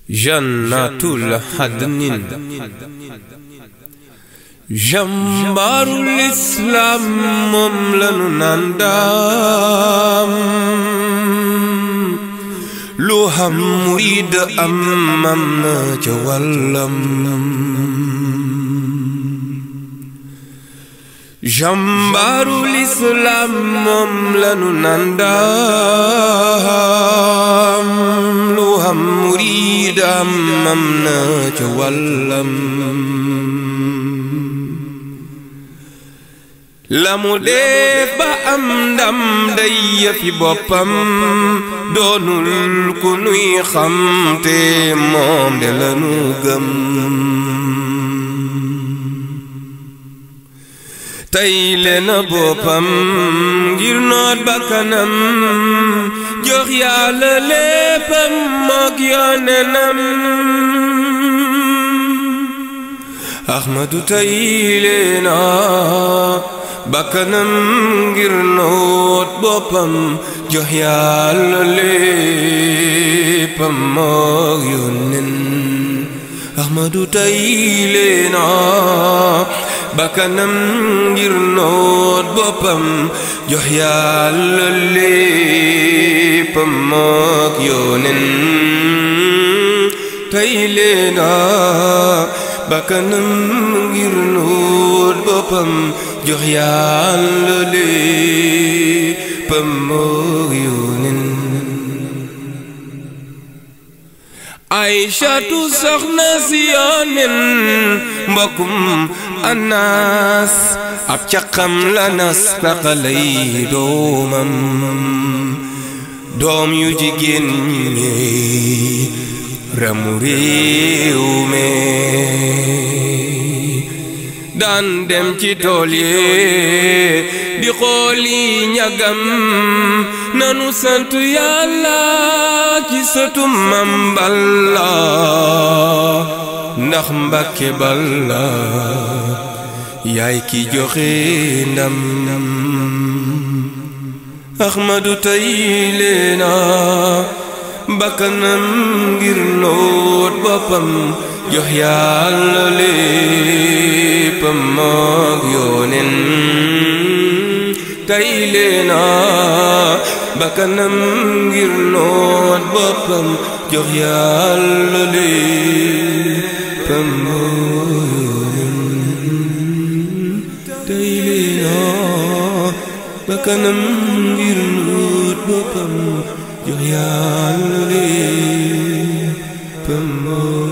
jannatul hadnin jàmbaarul islaam moom lanu naan daam lu xam murid am am na ca wàllam jàmbaarul islaam moom lanu naan daam lu xam murid am am na ca wàllam la mu def ba am ndam day yëfi boppam doonul ku nuy xam te moom de lanu gëm tey leena boppam ngir noot bakkanam jox yàlla léppam mook yoonenam Ahmadu tey leena bakkanam ngir noot boppam jox yàlla léppam mook yónnen Ahmadu tey leena bakkanam ngir noot boppam jox yàlla léppam mook yónnen tey leena bakkanam ngir noot boppam jox yàlla léppam mook yónnen Aysatu soxna si yónnen mbokkum Anas ab caqam la nas taqalay doomam doom yu jigéen ñi ramu réew mi daan dem ci tool yi di xooli ñagam nanu sant yàlla ci sëtu Mam Balla ndax Mbàkke Balla yaay ki joxe ndam Ahmadu tey leena bakkanam ngir noot boppam jox yàlla léppam mook yónnen tey leena bakkanam ngir noot boppam jox yàlla léppam mook yónnen tey leena bakkanam ngir noot boppam jox yàlla léppam